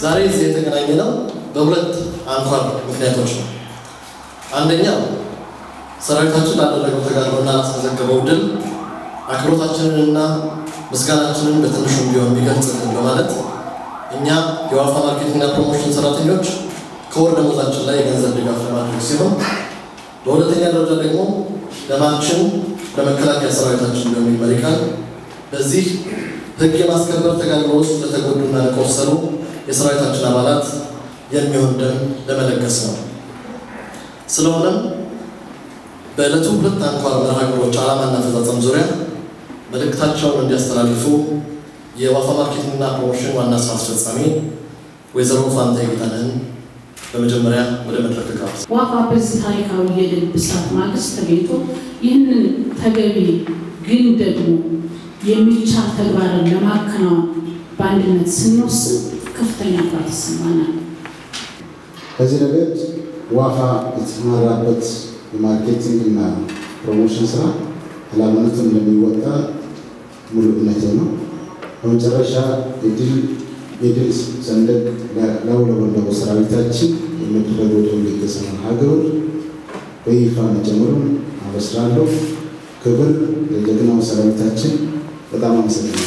ዛሬ እዚህ የተገናኘ ነው በሁለት አንኳር ምክንያቶች ነው። አንደኛው ሰራዊታችን ላደረገው ተጋድሎና ላስመዘገበው ድል አክብሮታችንንና ምስጋናችንን በትንሹም ቢሆን ቢገልጽልን በማለት እኛ የዋፋ ማርኬቲንግና ፕሮሞሽን ሰራተኞች ከወር ደሞዛችን ላይ የገንዘብ ድጋፍ ለማድረግ ሲሆን፣ በሁለተኛ ደረጃ ደግሞ ደማችን ለመከላከያ ሰራዊታችን በሚል መሪ ቃል በዚህ ሕግ የማስከበር ተጋድሎ ውስጥ ለተጎዱና ለቆሰሉ የሰራዊታችን አባላት የሚሆን ደም ለመለገስ ነው። ስለሆነም በዕለቱ ሁለት አንኳር መርሃ ግብሮች ዓላማና አፈጻጸም ዙሪያ መልእክታቸውን እንዲያስተላልፉ የዋፋ ማርኬቲንግና ፕሮሞሽን ዋና ስራ አስፈጻሚ ወይዘሮ ፋንታ ጌታነህን በመጀመሪያ ወደ መድረክ ጋብዝ። ዋፋ በዚህ ታሪካዊ የድል ብስራት ማግስት ተገኝቶ ይህንን ተገቢ ግን ደግሞ የሚቻል ተግባርን ለማከናወን በአንድነት ስንወስን ከፍተኛ ኩራት ይሰማናል። በዚህ ረገድ ዋፋ የተሰማራበት የማርኬቲንግ እና ፕሮሞሽን ስራ ኃላፊነቱን እንደሚወጣ ሙሉ እምነቴ ነው። በመጨረሻ የድል ሰንደቅ ላውለበለበ ሰራዊታችን የሚደረገው ደወል ልገሳ መርሃ ግብር በይፋ መጀመሩን አበስራለሁ። ክብር ለጀግናው ሰራዊታችን። በጣም አመሰግናለሁ።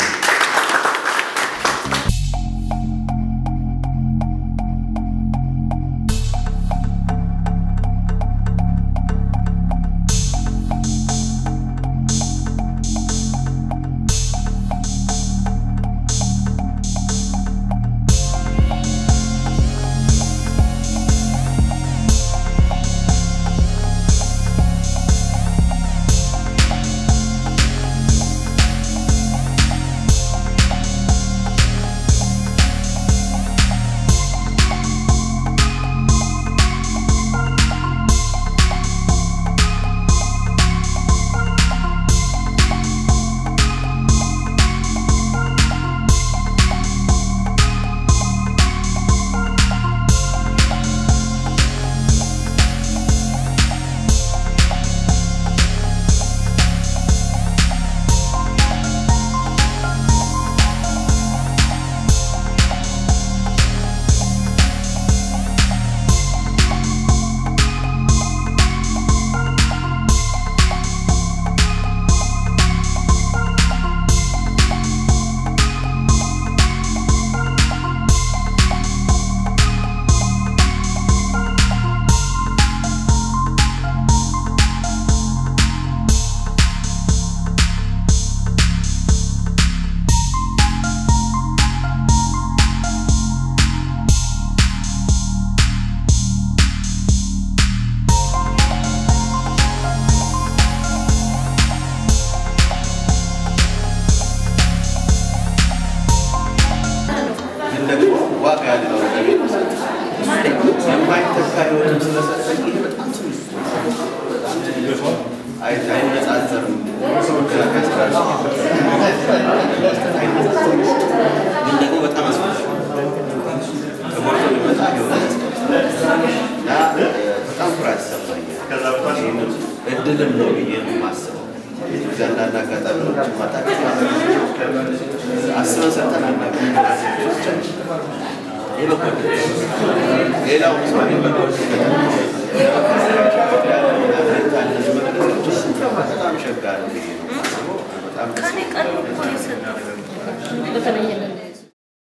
ደግሞ ዋጋ ያለው ነገር የማይተካ ህይወት ስለሰጠኝ ይሄ በጣም ትንሽ አይ- አይነጻጸርም። መከላከያ ሰራዊት ግን ደግሞ በጣም አስፈላጊ ተሞልቶ የሚመጣ ህይወት እና በጣም ኩራት ይሰማኛል። ይህንም እድልም ነው ብዬ ነው የማስበው። ብዙ አንዳንድ አጋጣሚዎች ማታቸው አስበን ሰጠን አናውቅም። ይህ በጎ ሌላው ሰው የበጎ